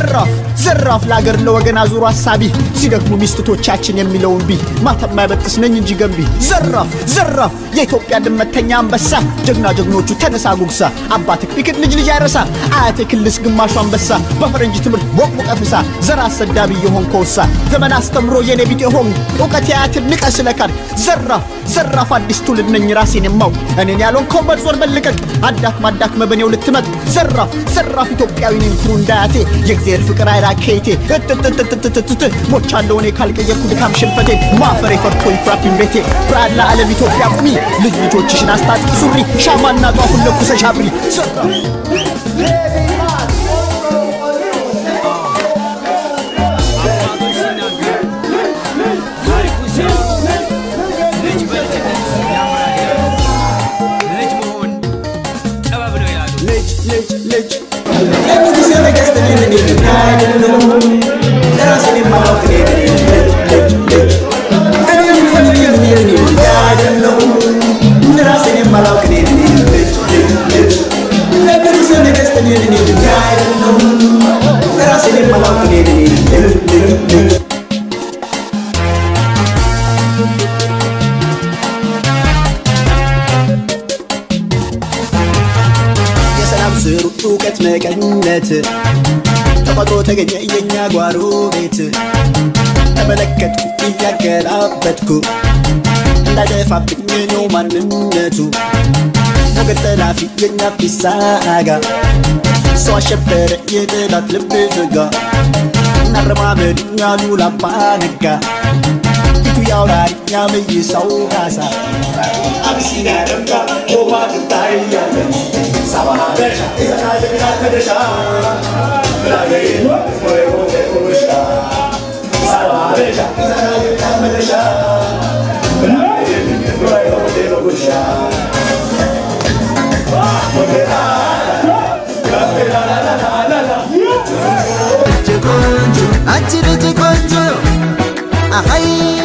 ዘራፍ ዘራፍ ለአገር ለወገን አዙሮ አሳቢ ሲደክሙ ሚስትቶቻችን የሚለውን ቢ ማታ የማይበጥስ ነኝ እንጂ ገንቢ ዘራፍ ዘራፍ የኢትዮጵያ ድመተኛ አንበሳ ጀግና ጀግኖቹ ተነሳ ጉግሳ አባትህ ቢክድ ልጅ ልጅ አይረሳ አያቴ ክልስ ግማሹ አንበሳ በፈረንጅ ትምህርት ቦቅቦቀ ፍሳ ዘር አሰዳቢ የሆን ከውሳ ዘመን አስተምሮ የኔ ቢጤ ሆን እውቀት የአያትን ንቀ ስለካድ ዘራፍ ዘራፍ አዲስ ትውልድ ነኝ ራሴን የማውቅ እኔን ያለውን ከወንበር ዞር በልቀቅ አዳክም አዳክመ በኔው ልትመጥ ዘራፍ ዘራፍ ኢትዮጵያዊ ነኝ ኩሩ እንዳያቴ የእግዚአብሔር ፍቅር አይራ ከይቴ እትትትትትትት ሞቻለሁ እኔ ካልቀየርኩ ድካም ሽንፈቴ ማፈሬ ፈርቶ ይፍራብኝ ቤቴ ብርሃን ለዓለም ኢትዮጵያ ቁሚ ልጅ ልጆችሽን አስታጥቂ ሱሪ ሻማና ጧፉን ለኩሰሽ አብሪ ዘራፍ ልጅ ልጅ ልጅ የንጉሠ ነገሥት እኔ ነኝ እኔ አይደለሁም ራሴን የማላውቅ እኔ ነኝ ልጅ ልጅ እኔ ነኝ እኔ ነኝ እኔ ነኝ አይደለሁም ራሴን የማላውቅ እኔ ነኝ ልጅ ልጅ ልጅ የንጉሠ ነገሥት እኔ ነኝ እኔ አይደለሁም ራሴን የማላውቅ እኔ ነኝ ልጅ ልጅ ልጅ የሰላም ስሩ እውቀት መቀነት ተፈጥሮ ተገኘ የኛ ጓሮ ቤት ተመለከትኩ እያገላበጥኩ እንዳይጠፋብኝ ነው ማንነቱ ሞገድ ጠላፊ የኛ ቢሳጋ ሰው አሸበረ የጠላት ልብ ዘጋ እናረማመድ ያሉ ላባ ነጋ ፊቱ ያውራሪኛ መይሳው ካሳ አብሲኒያ ደምቃ ውሃ ትታያለች ሳባበሻ ኢዘና ጀግና ተደሻ ብላገይ ወይ ሆቴ ቁርሻ ሳባበሻ ኢዘና ጀግና ተደሻ ብላገይ ወይ ሆቴ ቁርሻ ቆንጆ አንቺ ልጅ ቆንጆ አሀይ